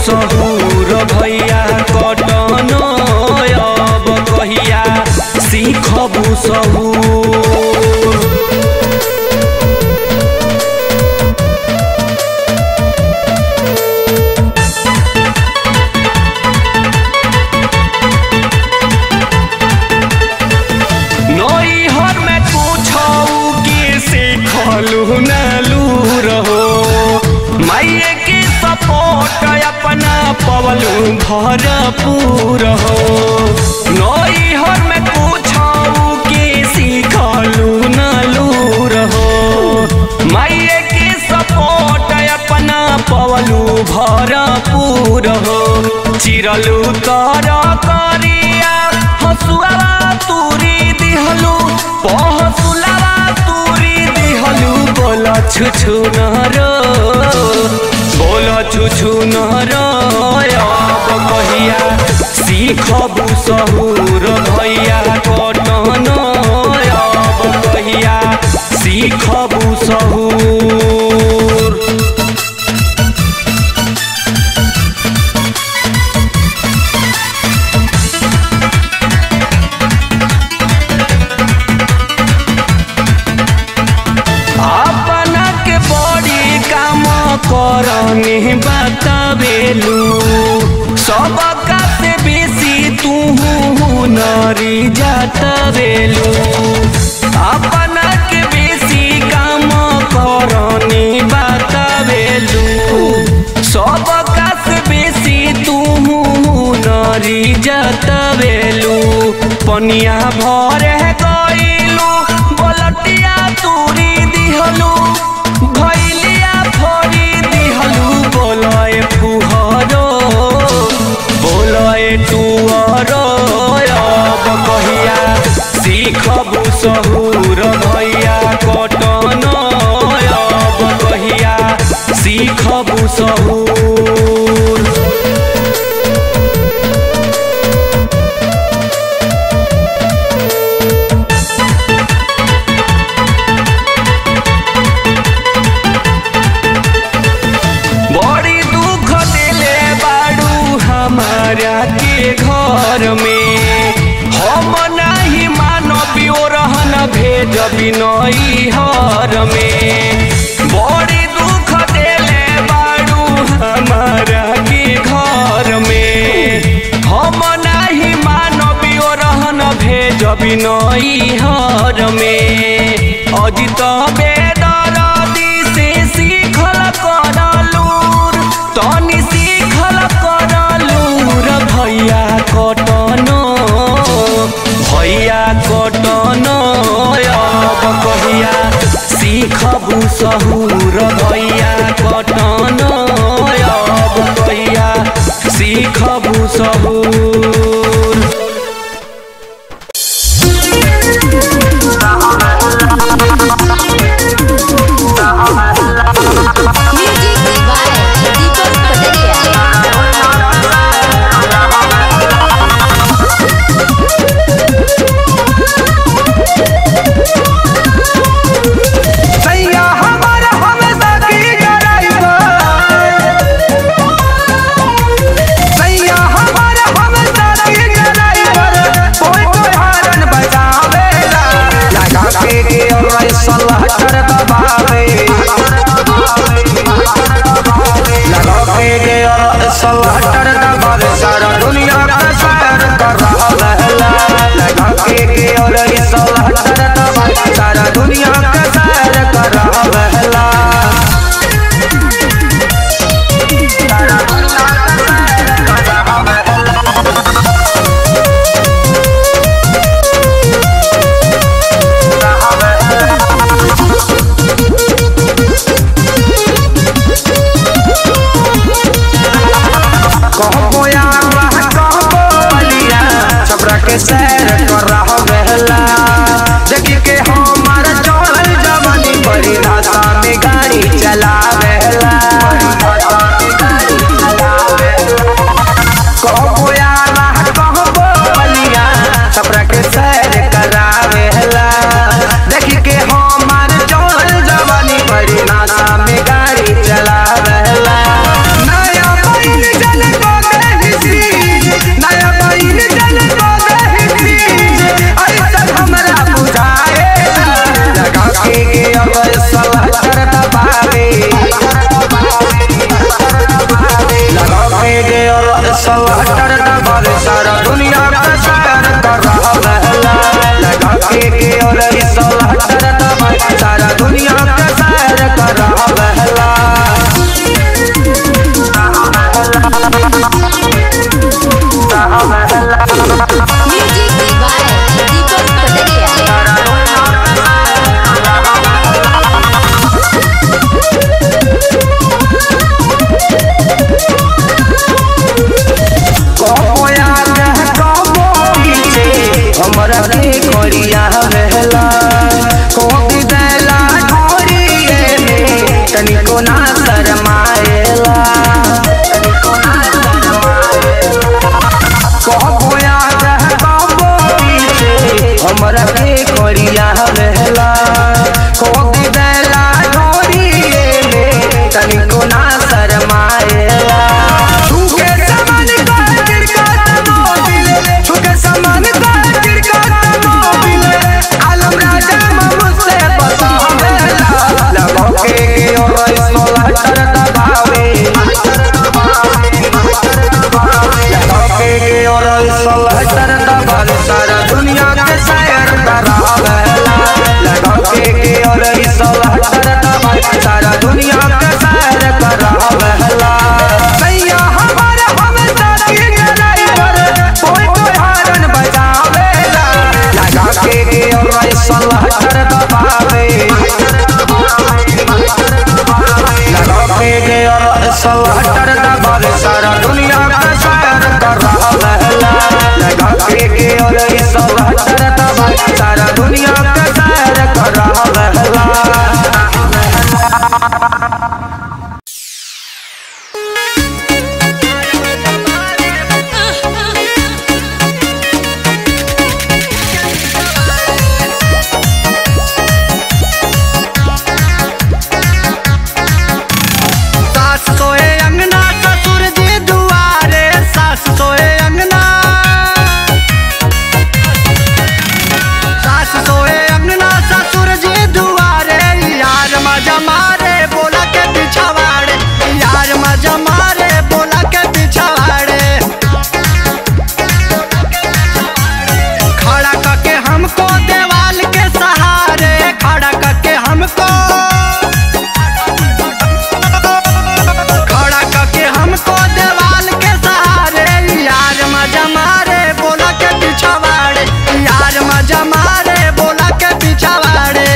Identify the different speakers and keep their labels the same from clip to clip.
Speaker 1: सहुर भैया कटन अब कहिया सीखबू सहुर नैहर में पूछऊ के सीखलू नलू रहो माइए के सपोर्ट अपना पवलू भरपूर हो नैहर में पूछऊ के सीखलू नलू रहो माइए के सपोर्ट अपना पवलू भरपूर हो चिरलू तर करिया हसुआ तुरी दिहलू पहसुलावा तुरी दिहलू बोल छुछु नर बोल छुछु नर अब कहिया सीखबू सहुर भैया कटन अब कहिया सीखबू सहुर अपना के बड़ी काम करनी बतावेलू सबका से बेसी तू नरी जातवेलू अपना के बेसी काम करनी बतावेलू सबका से बेसी तू नरी जातवेलू पनिया भरे गईलू बलटिया तुरी दिहलू भैलिया फोरी दिहलू बोलए फुहरो बोलए टुअरो अब कहिया सीखबू सहुर भैया कटन अब कहिया सीखबू सहुर बड़ी दुख दिले बाड़ू हमारा के घर में हम नहीं मानबियो रहन भेज बिनई हर में बड़ी दुख दिले बाड़ू हमारा के घर में हम नहीं मानबियो रहन भेज बिनई हर में अजित बेदरदी से सीखल करलूर तनी सीखल करलूर भैया कटन भैया कटन अब कहिया सीखबू सहुर भैया कटन अब कहिया सीखबू सहुर
Speaker 2: Music by Deepak Pataria.
Speaker 3: सैया हमारा हमेशा की ड्राइवर सैया हमारा हमेशा की ड्राइवर कोई कोई हॉर्न बजावेला लगा के के और सलाह कर दबावे लगा के के और सलाह कर दबावे सारा दुनिया का सैर कर रहा है लगा के के और सलाह कर दबावे सारा दुनिया का सैर कर रहा है कहबो यार कहबो बलिया छपरा के सैर कर रहा बहला देखी के हमार चढ़ल जवानी बड़ी रास्ता में गाड़ी चला बहला कहबो यार कहबो बलिया छपरा के सैर करावेला देखी के हमार चढ़ल जवानी बड़ी रास्ता में गाड़ी चला बहला नया बैल जल सलाटर दबर सारा दुनिया का सैर कर रहा है लगा के के और सलाटर दबर सारा दुनिया का सैर कर रहा
Speaker 2: Music by Deepak Pataria.
Speaker 3: कबो याद है कबो पीछे हमरा के कोरिया रहला कोबी देला ढोरिए में तनिको ना शरमाएला कबो याद है कबो पीछे हमरा के कोरिया रहला कोबी देला ढोरिए में तनिको ना शरमाएला छूके समान का तिरका मोबिल छूके समान का तिरका मोबिल आलम राजा मुझसे बतावेला लगो के और सोला कर दबावे लगो के और सोला कर दबावे सारा दुनिया के शायर करावेला लगो के और सोला कर दबावे सारा दुनिया के शायर करावेला सैया हमारा हम साथी ड्राइवर कोई कोई हारन बजावेला लगा के और सलाह कर दबावे लगा के और सलाह कर दबावे सारा दुनिया का शायर कर रहा है लगा के और सलाह कर दबावे सारा दुनिया का शायर कर रहा है
Speaker 4: सास सोए अंगना ससुर जी दुआरे सास सोए अंगना सास सोए अंगना ससुर जी दुआरे यार मजा मारे बोला के पिछवाड़े यार मजा मारे बोला के पिछवाड़े खड़ा करके हमको देवाल के सहारे खड़ा करके हमको खड़ा करके हमको देवाल के सहारे यार मजा मारे बोला के पिछवाड़े यार मजा मारे बोला के पिछवाड़े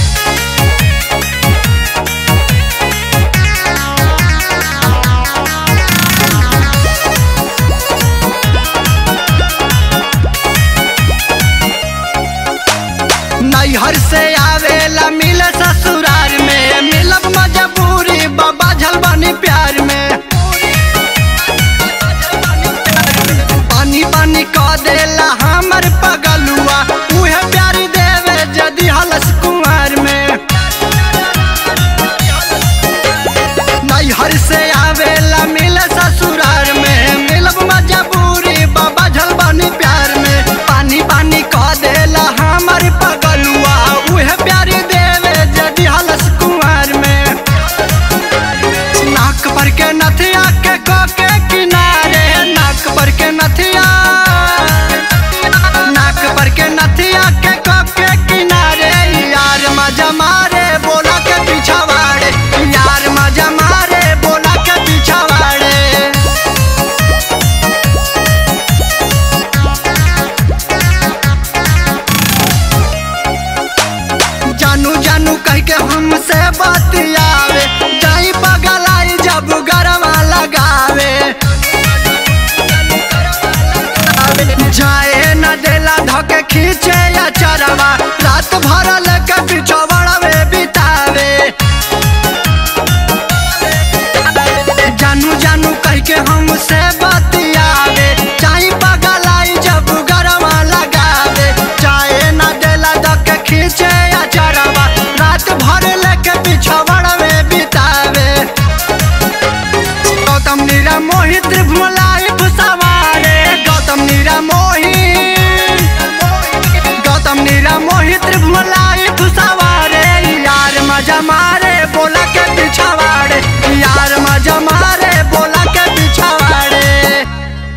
Speaker 4: नैहर से आवेला मिल ससुरार में मिलब मजबूरी बाबा झलबानी प्यार में पानी पानी कह देला हमर पगलुआ उहे प्यार देवे जदि हलस कुंवर में नैहर से आवेला मिल ससुरार में मिलब मजबूरी बाबा झलबानी प्यार में पानी पानी कह देला हमर पगलुआ उहे प्यार देवे जदि हलस कुंवर में नाक पर के नथिया के को के किनारे नाक पर के नथिया नाक पर के नथिया के को के किनारे यार मजा मारे बोला के पिछवाड़े यार मजा मारे बोला के पिछवाड़े जानू जानू कह के हमसे बतियावे जाई पगलाई जब गरवा लगावे जाए न देला धके खींचे या चरवा रात भर लेके पिछवड़वे बितावे जानू जानू कह के हमसे बतियावे चाई पगलाई जब गरवा लगावे चाहे न देला धके खींचे या चरवा रात भर लेके पिछवड़वे बितावे गौतम नीरा मोहित त्रिभुलाई सवारे गौतम नीरा मोहित गौतम नीरा मोहित त्रिभुलाई सवारे यार मजा मारे बोला के पिछवाड़े यार मजा मारे बोला के पिछवाड़े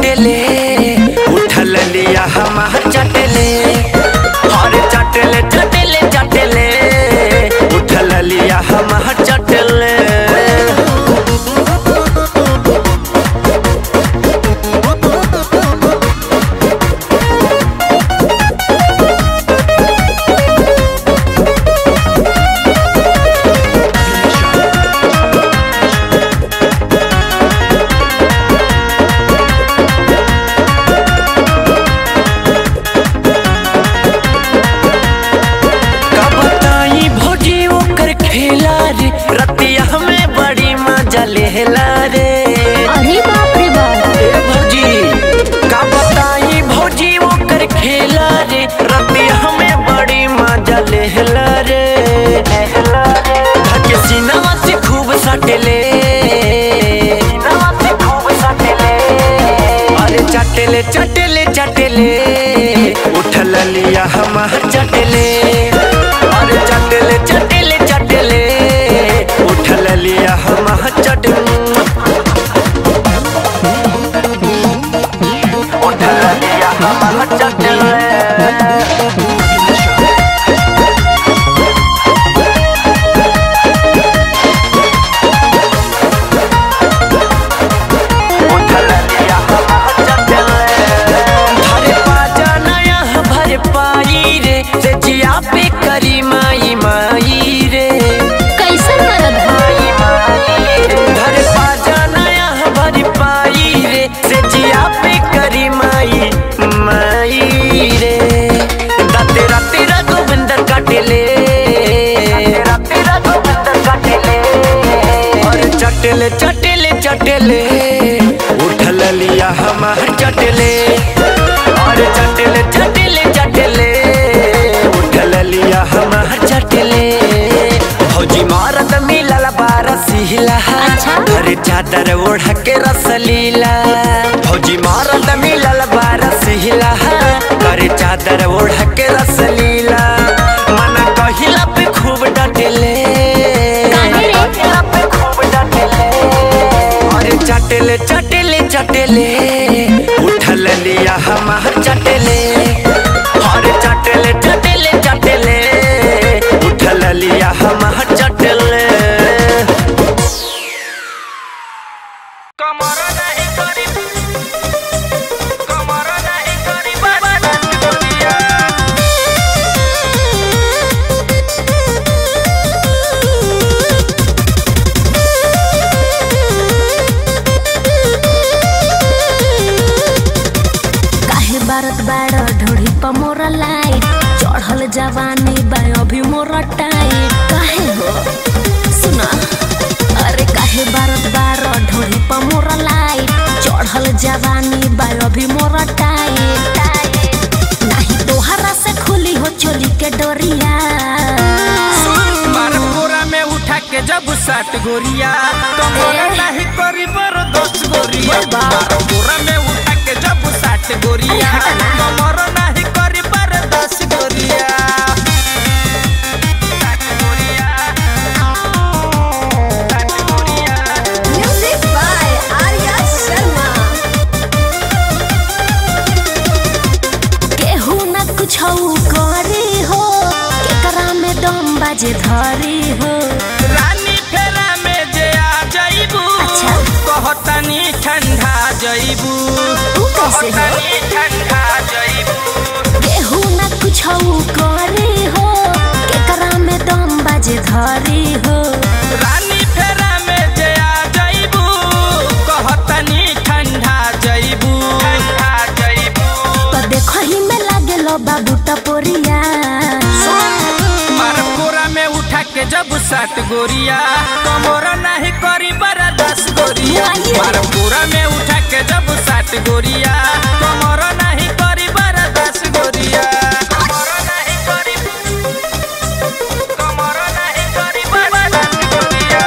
Speaker 1: चटले उठल लिया हमार चटले अरे चटले चटले चटले उठल लिया हमार चटले का बताई भौजी ओकर खेला रे रतिया में बड़ी मजा लेला रे
Speaker 2: अरे बाप रे बाप
Speaker 1: ए भौजी का बताई भौजी ओकर खेला रे रतिया में बड़ी मजा लेला रे धके सीनावा से खूब सटले सीनावा से खूब सटले अरे चटले चटले चटले उठल लिया हमार चटले अरे चटले चटले चटले उठल लिया हमार चटले उठल लिया हमार चटले धरे पाजा नया भर पाई रे से जिया पे करी माई माई रे
Speaker 2: कैसन मरद है
Speaker 1: धरे पाजा नया भर पाई रे से जिया पे करी माई माई रे दाते राते रा गोविंदर काटेले राते रा गोविंदर काटेले अरे चटेले चटेले चटेले उठल लिया हमार चटेले अरे चटेले चटेले चटेले उठल लिया हमार चटेले भौजी मारत मिलल बारसीला
Speaker 2: अच्छा।
Speaker 1: अरे चादर ओढ़ के रसलीला भौजी मारत मिलल बारसीला अरे चादर ओढ़ के रसलीला मन कहिला पे खूब डटले
Speaker 2: काहे रे?
Speaker 1: कहिला पे खूब डटले अरे चटले चटले चटले उठल लिया हमार चटले अरे चटले चटले चटले उठल लिया हमार चटले कमर नहीं करी कमर नहीं करी बदन दुनिया
Speaker 2: काहे बारत बाड़ ढोड़ी पर मोरा लाइट चढ़ल जवानी बा अभी मोरा टाइट काहे हो सुना अरे काहे बारत बाड़ ढोड़ी पर मोरा लाइट चढ़ल जवानी बा अभी मोरा टाइट नहीं तोहरा से खुली हो चोली के डोरिया
Speaker 1: मारपुरा में उठा के जब सात गोरिया कमरा नहीं करी बर दस गोरिया मारपुरा में उठा के जब सात गोरिया कमरा नहीं करी बर दस गोरिया सात गोरिया सात गोरिया
Speaker 2: म्यूजिक बाय आर्या शर्मा केहू न कुछ करे हो केकरा में दम बाजे धरी हो
Speaker 1: रानी फेरा में जे आ जाइबू
Speaker 2: अच्छा।
Speaker 1: कहतनी ठंडा जाइबू
Speaker 2: तू कैसे हो
Speaker 1: कहतनी ठंडा जाइबू
Speaker 2: केहू न कुछ करे हो केकरा में दम बाजे धरी हो
Speaker 1: रानी फेरा में जे आ जाइबू कहतनी ठंडा जाइबू ठंडा जाइबू
Speaker 2: तो देखो ही में लागे लो बाबू टपोरिया
Speaker 1: मारपुरा में उठा के जब सात गोरिया कमोरा नहीं करी बरा दस गोरिया
Speaker 2: वाह, ये।
Speaker 1: मारपुरा में उठा के जब सात गोरिया कमोरा नहीं करी बरा दस गोरिया कमोरा नहीं करी कमोरा नहीं करी बरा दस गोरिया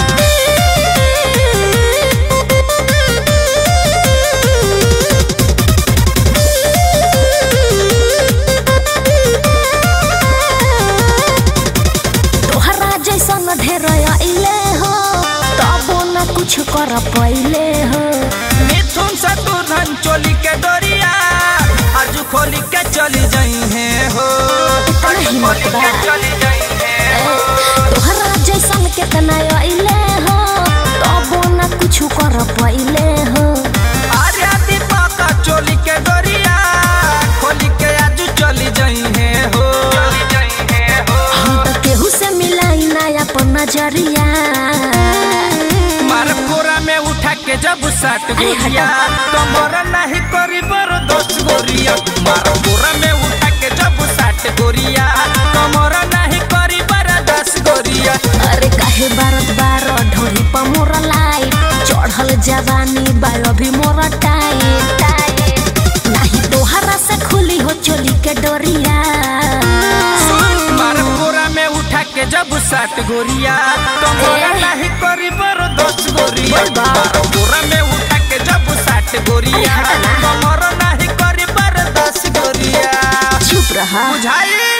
Speaker 2: तोहरा जैसन ढेर अइले हो तबो न कुछ कर पइले हो
Speaker 1: मिथुन शत्रुघ्न चोली के डोरिया आज खोली के चली जाई है हो आज
Speaker 2: हिम्मत
Speaker 1: खोली
Speaker 2: बा।
Speaker 1: के चली जाई है हो
Speaker 2: तोहरा जैसन केतना अइले हो तबो ना कुछ कर पइले हो
Speaker 1: आर्या दीपक चोली के डोरिया खोली के आज चली जाई है हो चली जाई है हो
Speaker 2: हम तो केहू से मिलाई ना अपन नजरिया
Speaker 1: मार कोरा में उठा के जब सात गोरिया कमर नहीं करी बर दस गोरिया मार कोरा में उठा के जब सात गोरिया कमर नहीं करी बर दस गोरिया
Speaker 2: अरे काहे बारत बार ढोरी पर मोर लाइट चढ़ल जवानी बा अभी मोर टाइट नहीं तोहरा से खुली हो चोली के डोरिया
Speaker 1: मार कोरा में उठा के जब सात गोरिया कमर नहीं करी बर दस गोरिया मार कोरा में उठा के जब सात गोरिया कमर नहीं करी बर दस गोरिया
Speaker 2: चुप रहा
Speaker 1: बुझाई